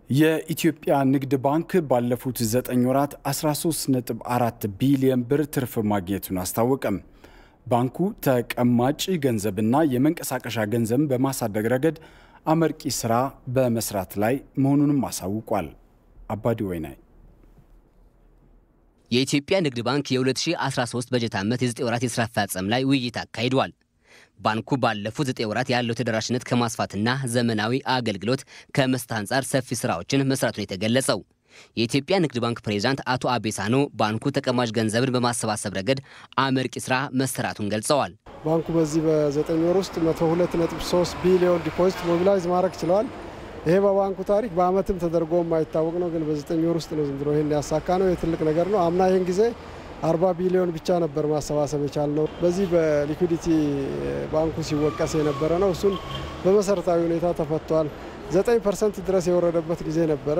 የኢትዮጵያ ንግድ ባንክ ባለፉት ዘጠኝ ወራት 13.4 ቢሊዮን ብር ትርፍ ማግኘቱን አስታወቀም። ባንኩ ተቀማጭ ገንዘብና የመንቀሳቀሻ ገንዘብን በማሳደግ ረገድ አመርቂ ስራ በመስራት ላይ መሆኑንም አሳውቋል። አባዲ ወይናይ የኢትዮጵያ ንግድ ባንክ የ2013 በጀት ዓመት የ9 ወራት የስራ አፈጻጸም ላይ ውይይት አካሂዷል። ባንኩ ባለፉት 9 ወራት ያለው ተደራሽነት ከማስፋትና ዘመናዊ አገልግሎት ከመስጠት አንጻር ሰፊ ስራዎችን መስራቱን የተገለጸው የኢትዮጵያ ንግድ ባንክ ፕሬዚዳንት አቶ አቤሳኖ ባንኩ ተቀማጭ ገንዘብን በማሰባሰብ ረገድ አመርቂ ስራ መሰራቱን ገልጸዋል። ባንኩ በዚህ በዘጠኝ ወር ውስጥ 102.3 ቢሊዮን ዲፖዚት ሞቢላይዝ ማድረግ ችለዋል። ይሄ በባንኩ ታሪክ በአመትም ተደርጎ የማይታወቅ ነው። ግን በዘጠኝ ወር ውስጥ ነው ዘንድሮ ይህን ያሳካ ነው። የትልቅ ነገር ነው። አምና ይህን ጊዜ 40 ቢሊዮን ብቻ ነበር ማሰባሰብ የቻልነው። በዚህ በሊኩዲቲ ባንኩ ሲወቀስ የነበረ ነው። እሱን በመሰረታዊ ሁኔታ ተፈቷል። 9 ፐርሰንት ድረስ የወረደበት ጊዜ ነበረ።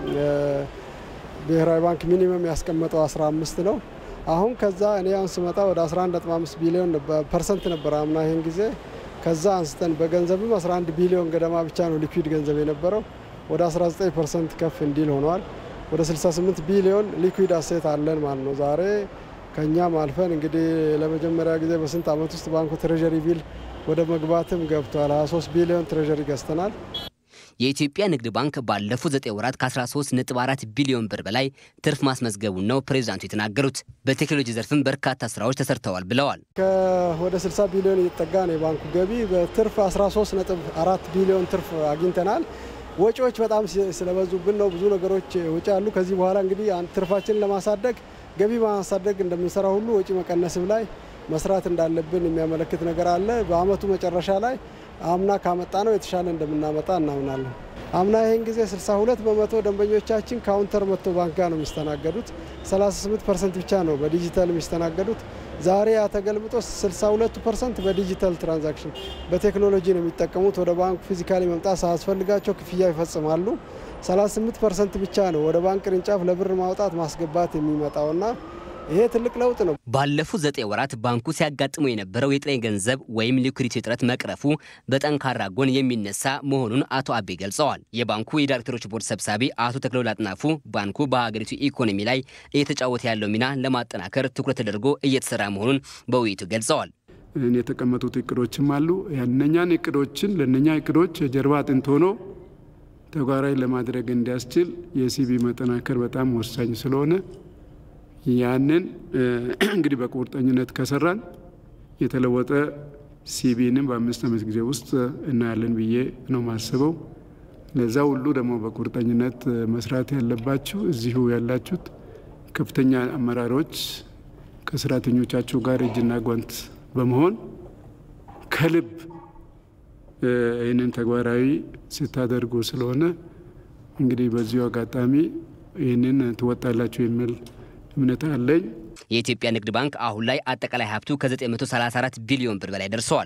ብሔራዊ ባንክ ሚኒመም ያስቀመጠው 15 ነው። አሁን ከዛ እኔ አሁን ስመጣ ወደ 11.5 ቢሊዮን ፐርሰንት ነበር አምና ይህን ጊዜ ከዛ አንስተን በገንዘብም 11 ቢሊዮን ገደማ ብቻ ነው ሊኩዊድ ገንዘብ የነበረው ወደ 19 ፐርሰንት ከፍ እንዲል ሆኗል። ወደ 68 ቢሊዮን ሊኩዊድ አሴት አለን ማለት ነው። ዛሬ ከኛም አልፈን እንግዲህ ለመጀመሪያ ጊዜ በስንት ዓመት ውስጥ ባንኩ ትሬዠሪ ቢል ወደ መግባትም ገብቷል። 23 ቢሊዮን ትሬዠሪ ገዝተናል። የኢትዮጵያ ንግድ ባንክ ባለፉት 9 ወራት ከ13.4 ቢሊዮን ብር በላይ ትርፍ ማስመዝገቡን ነው ፕሬዚዳንቱ የተናገሩት። በቴክኖሎጂ ዘርፍም በርካታ ስራዎች ተሰርተዋል ብለዋል። ወደ 60 ቢሊዮን እየተጠጋ ነው የባንኩ ገቢ። በትርፍ 13.4 ቢሊዮን ትርፍ አግኝተናል። ወጪዎች በጣም ስለበዙብን ነው ብዙ ነገሮች ወጪ አሉ። ከዚህ በኋላ እንግዲህ ትርፋችንን ለማሳደግ ገቢ ማሳደግ እንደምንሰራ ሁሉ ወጪ መቀነስም ላይ መስራት እንዳለብን የሚያመለክት ነገር አለ። በአመቱ መጨረሻ ላይ አምና ካመጣ ነው የተሻለ እንደምናመጣ እናምናለን። አምና ይህን ጊዜ 62 በመቶ ደንበኞቻችን ካውንተር መጥቶ ባንክ ጋር ነው የሚስተናገዱት። 38 ፐርሰንት ብቻ ነው በዲጂታል የሚስተናገዱት። ዛሬ ያ ተገልብጦ 62 ፐርሰንት በዲጂታል ትራንዛክሽን በቴክኖሎጂ ነው የሚጠቀሙት። ወደ ባንኩ ፊዚካሊ መምጣት ሳያስፈልጋቸው ክፍያ ይፈጽማሉ። 38 ፐርሰንት ብቻ ነው ወደ ባንክ ቅርንጫፍ ለብር ማውጣት ማስገባት የሚመጣውና ይሄ ትልቅ ለውጥ ነው። ባለፉት ዘጠኝ ወራት ባንኩ ሲያጋጥመው የነበረው የጥሬ ገንዘብ ወይም ሊኩዲቲ እጥረት መቅረፉ በጠንካራ ጎን የሚነሳ መሆኑን አቶ አቤ ገልጸዋል። የባንኩ የዳይሬክተሮች ቦርድ ሰብሳቢ አቶ ተክለውል አጥናፉ ባንኩ በሀገሪቱ ኢኮኖሚ ላይ እየተጫወተ ያለው ሚና ለማጠናከር ትኩረት ተደርጎ እየተሰራ መሆኑን በውይይቱ ገልጸዋል። የተቀመጡት እቅዶችም አሉ። ያነኛን እቅዶችን ለነኛ እቅዶች የጀርባ አጥንት ሆኖ ተግባራዊ ለማድረግ እንዲያስችል የሲቢ መጠናከር በጣም ወሳኝ ስለሆነ ያንን እንግዲህ በቁርጠኝነት ከሰራን የተለወጠ ሲቢንም በአምስት ዓመት ጊዜ ውስጥ እናያለን ብዬ ነው ማስበው። ለዛ ሁሉ ደግሞ በቁርጠኝነት መስራት ያለባችሁ እዚሁ ያላችሁት ከፍተኛ አመራሮች ከሰራተኞቻችሁ ጋር እጅና ጓንት በመሆን ከልብ ይህንን ተግባራዊ ስታደርጉ ስለሆነ እንግዲህ በዚሁ አጋጣሚ ይህንን ትወጣላችሁ የሚል እምነት አለኝ። የኢትዮጵያ ንግድ ባንክ አሁን ላይ አጠቃላይ ሀብቱ ከ934 ቢሊዮን ብር በላይ ደርሰዋል።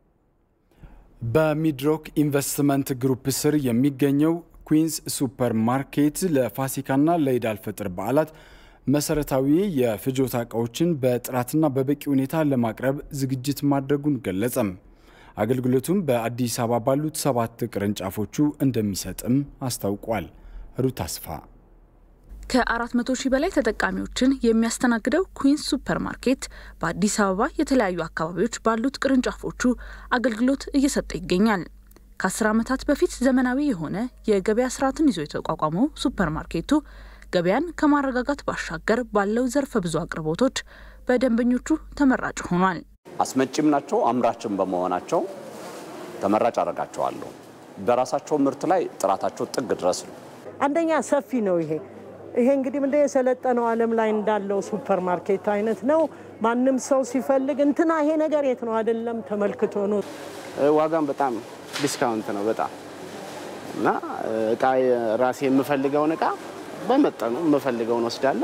በሚድሮክ ኢንቨስትመንት ግሩፕ ስር የሚገኘው ኩዊንስ ሱፐር ማርኬት ለፋሲካና ለኢድ አልፈጥር በዓላት መሰረታዊ የፍጆታ እቃዎችን በጥራትና በበቂ ሁኔታ ለማቅረብ ዝግጅት ማድረጉን ገለጸም። አገልግሎቱም በአዲስ አበባ ባሉት ሰባት ቅርንጫፎቹ እንደሚሰጥም አስታውቋል። ሩት አስፋ ከ400 ሺህ በላይ ተጠቃሚዎችን የሚያስተናግደው ኩዊንስ ሱፐር ማርኬት በአዲስ አበባ የተለያዩ አካባቢዎች ባሉት ቅርንጫፎቹ አገልግሎት እየሰጠ ይገኛል። ከ10 ዓመታት በፊት ዘመናዊ የሆነ የገበያ ስርዓትን ይዞ የተቋቋመው ሱፐር ማርኬቱ ገበያን ከማረጋጋት ባሻገር ባለው ዘርፈ ብዙ አቅርቦቶች በደንበኞቹ ተመራጭ ሆኗል። አስመጪም ናቸው፣ አምራችም በመሆናቸው ተመራጭ አደርጋቸዋለሁ። በራሳቸው ምርት ላይ ጥራታቸው ጥግ ድረስ ነው። አንደኛ ሰፊ ነው ይሄ ይሄ እንግዲህ ምንድን የሰለጠነው ዓለም ላይ እንዳለው ሱፐር ማርኬት አይነት ነው። ማንም ሰው ሲፈልግ እንትና ይሄ ነገር የት ነው አይደለም ተመልክቶ ነው። ዋጋም በጣም ዲስካውንት ነው በጣም እና እቃ ራሴ የምፈልገውን እቃ በመጠኑ የምፈልገውን ወስዳለሁ።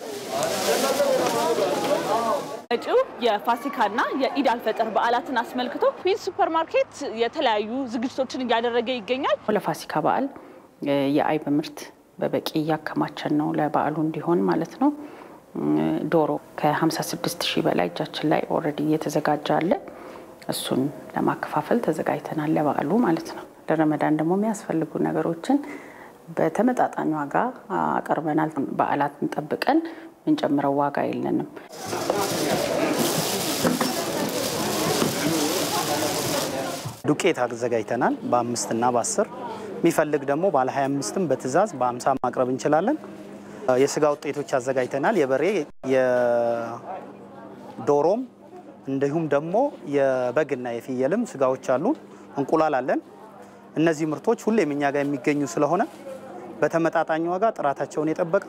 መጪው የፋሲካና የኢድ አልፈጥር በዓላትን አስመልክቶ ኩዊንስ ሱፐር ማርኬት የተለያዩ ዝግጅቶችን እያደረገ ይገኛል። ለፋሲካ በዓል የአይብ ምርት በበቂ እያከማቸን ነው፣ ለበዓሉ እንዲሆን ማለት ነው። ዶሮ ከ56 ሺህ በላይ እጃችን ላይ ኦልሬዲ እየተዘጋጀ አለ። እሱን ለማከፋፈል ተዘጋጅተናል ለበዓሉ ማለት ነው። ለረመዳን ደግሞ የሚያስፈልጉ ነገሮችን በተመጣጣኝ ዋጋ አቀርበናል። በዓላትን ጠብቀን የምንጨምረው ዋጋ የለንም። ዱቄት አዘጋጅተናል በአምስት እና በአስር የሚፈልግ ደግሞ ባለ 25ም በትእዛዝ በ50 ማቅረብ እንችላለን። የስጋ ውጤቶች አዘጋጅተናል። የበሬ የዶሮም እንዲሁም ደግሞ የበግና የፍየልም ስጋዎች አሉ። እንቁላል አለን። እነዚህ ምርቶች ሁሌም እኛ ጋር የሚገኙ ስለሆነ በተመጣጣኝ ዋጋ ጥራታቸውን የጠበቀ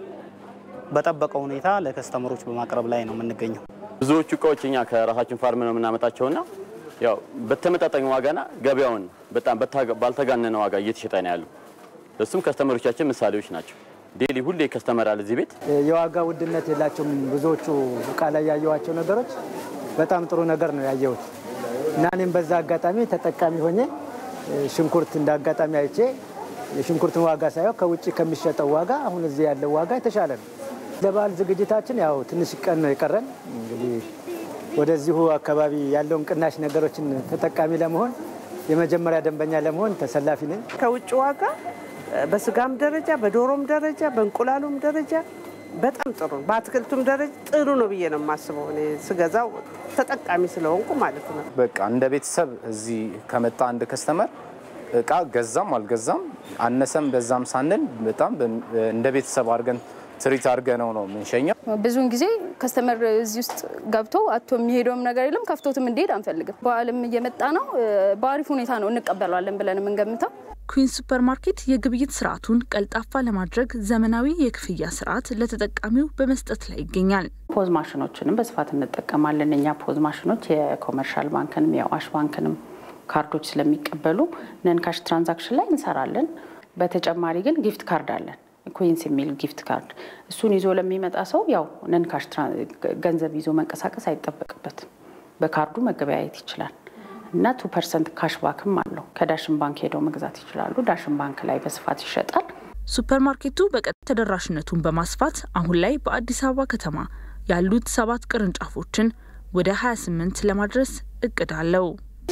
በጠበቀው ሁኔታ ለከስተመሮች በማቅረብ ላይ ነው የምንገኘው። ብዙዎቹ እቃዎች እኛ ከራሳችን ፋርም ነው የምናመጣቸውና ያው በተመጣጣኝ ዋጋና ገበያውን በጣም ባልተጋነነ ዋጋ እየተሸጠ ነው ያለው። እሱም ከስተመሮቻችን ምሳሌዎች ናቸው። ዴሊ ሁሌ ከስተመር አለ እዚህ ቤት። የዋጋ ውድነት የላቸውም። ብዙዎቹ እቃ ላይ ያየኋቸው ነገሮች በጣም ጥሩ ነገር ነው ያየሁት እና እኔም በዛ አጋጣሚ ተጠቃሚ ሆኜ ሽንኩርት እንደ አጋጣሚ አይቼ የሽንኩርትን ዋጋ ሳየው ከውጭ ከሚሸጠው ዋጋ አሁን እዚህ ያለው ዋጋ የተሻለ ነው። ለበዓል ዝግጅታችን ያው ትንሽ ቀን ነው የቀረን እንግዲህ ወደዚሁ አካባቢ ያለውን ቅናሽ ነገሮችን ተጠቃሚ ለመሆን የመጀመሪያ ደንበኛ ለመሆን ተሰላፊ ነኝ። ከውጭ ዋጋ በስጋም ደረጃ በዶሮም ደረጃ በእንቁላሉም ደረጃ በጣም ጥሩ ነው። በአትክልቱም ደረጃ ጥሩ ነው ብዬ ነው የማስበው። እኔ ስገዛው ተጠቃሚ ስለሆንኩ ማለት ነው። በቃ እንደ ቤተሰብ እዚህ ከመጣ አንድ ከስተመር እቃ ገዛም አልገዛም አነሰም በዛም ሳንል በጣም እንደ ቤተሰብ አድርገን ትሪት አድርገነው ነው የምንሸኘው። ብዙውን ጊዜ ከስተመር እዚህ ውስጥ ገብቶ አቶ የሚሄደውም ነገር የለም። ከፍቶትም እንዲሄድ አንፈልግም። በዓልም እየመጣ ነው። በአሪፍ ሁኔታ ነው እንቀበለዋለን ብለን የምንገምተው። ኩዊንስ ሱፐር ማርኬት የግብይት ስርዓቱን ቀልጣፋ ለማድረግ ዘመናዊ የክፍያ ስርዓት ለተጠቃሚው በመስጠት ላይ ይገኛል። ፖዝ ማሽኖችንም በስፋት እንጠቀማለን። እኛ ፖዝ ማሽኖች የኮመርሻል ባንክንም የአዋሽ ባንክንም ካርዶች ስለሚቀበሉ ነንካሽ ትራንዛክሽን ላይ እንሰራለን። በተጨማሪ ግን ጊፍት ካርድ አለን ኩዊንስ የሚል ጊፍት ካርድ እሱን ይዞ ለሚመጣ ሰው ያው ነንካሽ ገንዘብ ይዞ መንቀሳቀስ አይጠበቅበትም። በካርዱ መገበያየት ይችላል እና ቱ ፐርሰንት ካሽባክም አለው። ከዳሽን ባንክ ሄደው መግዛት ይችላሉ። ዳሽን ባንክ ላይ በስፋት ይሸጣል። ሱፐር ማርኬቱ በቀጥታ ተደራሽነቱን በማስፋት አሁን ላይ በአዲስ አበባ ከተማ ያሉት ሰባት ቅርንጫፎችን ወደ 28 ለማድረስ እቅድ አለው።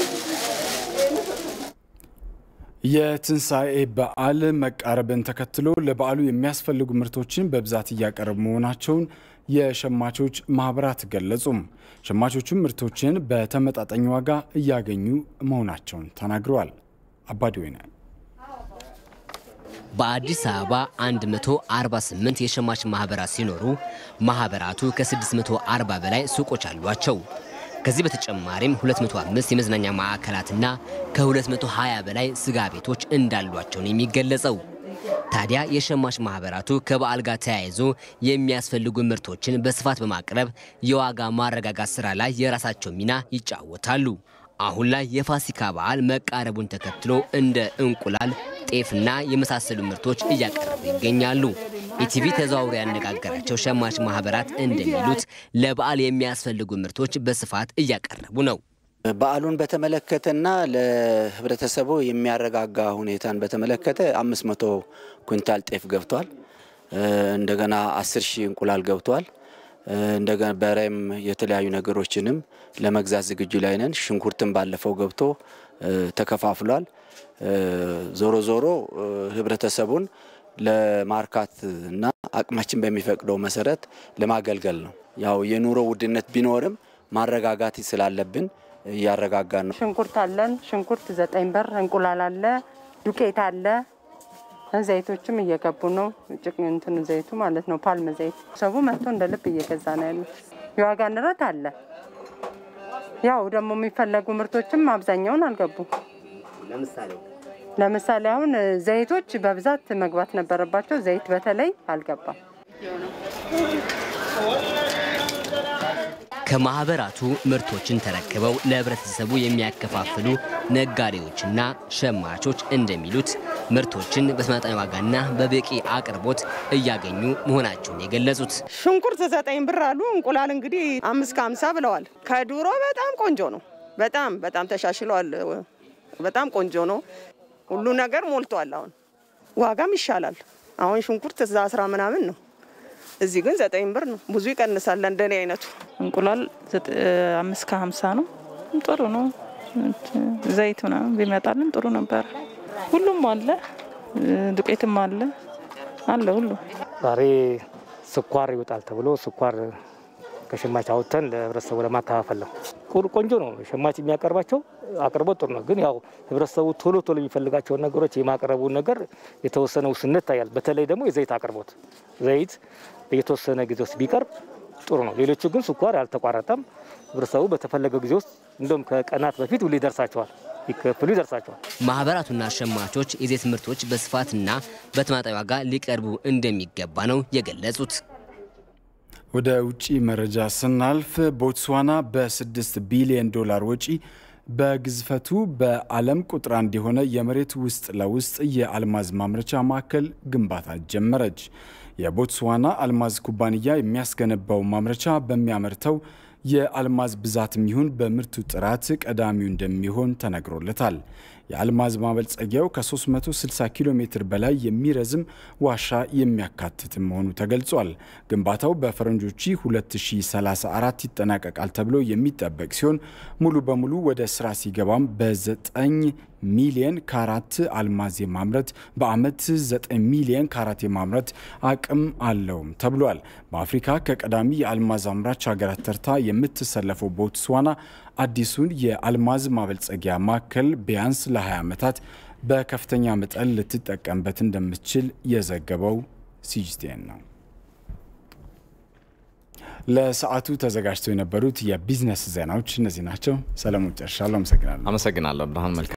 የትንሣኤ በዓል መቃረብን ተከትሎ ለበዓሉ የሚያስፈልጉ ምርቶችን በብዛት እያቀረቡ መሆናቸውን የሸማቾች ማህበራት ገለጹም። ሸማቾቹም ምርቶችን በተመጣጣኝ ዋጋ እያገኙ መሆናቸውን ተናግረዋል። አባዲወይነ በአዲስ አበባ 148 የሸማች ማህበራት ሲኖሩ ማህበራቱ ከ640 በላይ ሱቆች አሏቸው። ከዚህ በተጨማሪም 205 የመዝናኛ ማዕከላትና ከ220 በላይ ስጋ ቤቶች እንዳሏቸው ነው የሚገለጸው። ታዲያ የሸማች ማህበራቱ ከበዓል ጋር ተያይዞ የሚያስፈልጉ ምርቶችን በስፋት በማቅረብ የዋጋ ማረጋጋት ስራ ላይ የራሳቸው ሚና ይጫወታሉ። አሁን ላይ የፋሲካ በዓል መቃረቡን ተከትሎ እንደ እንቁላል፣ ጤፍና የመሳሰሉ ምርቶች እያቀረቡ ይገኛሉ። ኢቲቪ ተዘዋውሮ ያነጋገራቸው ሸማች ማህበራት እንደሚሉት ለበዓል የሚያስፈልጉ ምርቶች በስፋት እያቀረቡ ነው። በዓሉን በተመለከተና ለህብረተሰቡ የሚያረጋጋ ሁኔታን በተመለከተ አምስት መቶ ኩንታል ጤፍ ገብቷል። እንደገና አስር ሺህ እንቁላል ገብቷል። እንደገና በሬም የተለያዩ ነገሮችንም ለመግዛት ዝግጁ ላይ ነን። ሽንኩርትም ባለፈው ገብቶ ተከፋፍሏል። ዞሮ ዞሮ ህብረተሰቡን ለማርካት እና አቅማችን በሚፈቅደው መሰረት ለማገልገል ነው። ያው የኑሮ ውድነት ቢኖርም ማረጋጋት ስላለብን እያረጋጋን ነው። ሽንኩርት አለን። ሽንኩርት ዘጠኝ ብር፣ እንቁላል አለ፣ ዱቄት አለ። ዘይቶችም እየገቡ ነው። ጭቅ እንትኑ ዘይቱ ማለት ነው፣ ፓልም ዘይት ሰቡ መጥቶ እንደ ልብ እየገዛ ነው ያሉት። የዋጋ ንረት አለ። ያው ደግሞ የሚፈለጉ ምርቶችም አብዛኛውን አልገቡም። ለምሳሌ አሁን ዘይቶች በብዛት መግባት ነበረባቸው። ዘይት በተለይ አልገባም። ከማህበራቱ ምርቶችን ተረክበው ለህብረተሰቡ የሚያከፋፍሉ ነጋዴዎችና ሸማቾች እንደሚሉት ምርቶችን በተመጣጣኝ ዋጋና በበቂ አቅርቦት እያገኙ መሆናቸውን የገለጹት ሽንኩርት ዘጠኝ ብር አሉ። እንቁላል እንግዲህ አምስት ከሀምሳ ብለዋል። ከድሮ በጣም ቆንጆ ነው። በጣም በጣም ተሻሽለዋል። በጣም ቆንጆ ነው። ሁሉ ነገር ሞልቷል። አሁን ዋጋም ይሻላል። አሁን ሽንኩርት እዛ አስራ ምናምን ነው እዚህ ግን ዘጠኝ ብር ነው። ብዙ ይቀንሳል። እንደኔ አይነቱ እንቁላል አምስት ከሀምሳ ነው። ጥሩ ነው። ዘይት ምናምን ቢመጣልን ጥሩ ነበር። ሁሉም አለ። ዱቄትም አለ አለ ሁሉ ዛሬ ስኳር ይወጣል ተብሎ ስኳር ከሸማች አውጥተን ለህብረተሰቡ ለማከፋፈል ነው። ቆንጆ ነው። ሸማች የሚያቀርባቸው አቅርቦት ጥሩ ነው። ግን ያው ህብረተሰቡ ቶሎ ቶሎ የሚፈልጋቸውን ነገሮች የማቅረቡን ነገር የተወሰነ ውስንነት ይታያል። በተለይ ደግሞ የዘይት አቅርቦት ዘይት በየተወሰነ ጊዜ ውስጥ ቢቀርብ ጥሩ ነው። ሌሎቹ ግን ስኳር ያልተቋረጠም ህብረተሰቡ በተፈለገው ጊዜ ውስጥ እንደውም ከቀናት በፊት ሁሉ ይደርሳቸዋል ሊከፍሉ ይደርሳቸዋል። ማህበራቱና ሸማቾች የዘይት ምርቶች በስፋትና በተመጣጣኝ ዋጋ ሊቀርቡ እንደሚገባ ነው የገለጹት። ወደ ውጭ መረጃ ስናልፍ ቦትስዋና በ6 ቢሊዮን ዶላር ወጪ በግዝፈቱ በዓለም ቁጥር አንድ የሆነ የመሬት ውስጥ ለውስጥ የአልማዝ ማምረቻ ማዕከል ግንባታ ጀመረች። የቦትስዋና አልማዝ ኩባንያ የሚያስገነባው ማምረቻ በሚያመርተው የአልማዝ ብዛትም ይሁን በምርቱ ጥራት ቀዳሚው እንደሚሆን ተነግሮለታል። የአልማዝ ማበልጸጊያው ከ360 ኪሎ ሜትር በላይ የሚረዝም ዋሻ የሚያካትት መሆኑ ተገልጿል። ግንባታው በፈረንጆቹ 2034 ይጠናቀቃል ተብሎ የሚጠበቅ ሲሆን ሙሉ በሙሉ ወደ ስራ ሲገባም በ9 ሚሊየን ካራት አልማዝ የማምረት በአመት 9 ሚሊየን ካራት የማምረት አቅም አለውም ተብሏል። በአፍሪካ ከቀዳሚ የአልማዝ አምራች ሀገራት ተርታ የምትሰለፈው ቦትስዋና አዲሱን የአልማዝ ማበልጸጊያ ማዕከል ቢያንስ ለ20 ዓመታት በከፍተኛ መጠን ልትጠቀምበት እንደምትችል የዘገበው ሲጂቲኤን ነው። ለሰዓቱ ተዘጋጅተው የነበሩት የቢዝነስ ዜናዎች እነዚህ ናቸው። ሰለሞን ጨርሻለሁ። አመሰግናለሁ። አመሰግናለሁ ብርሃን መልካም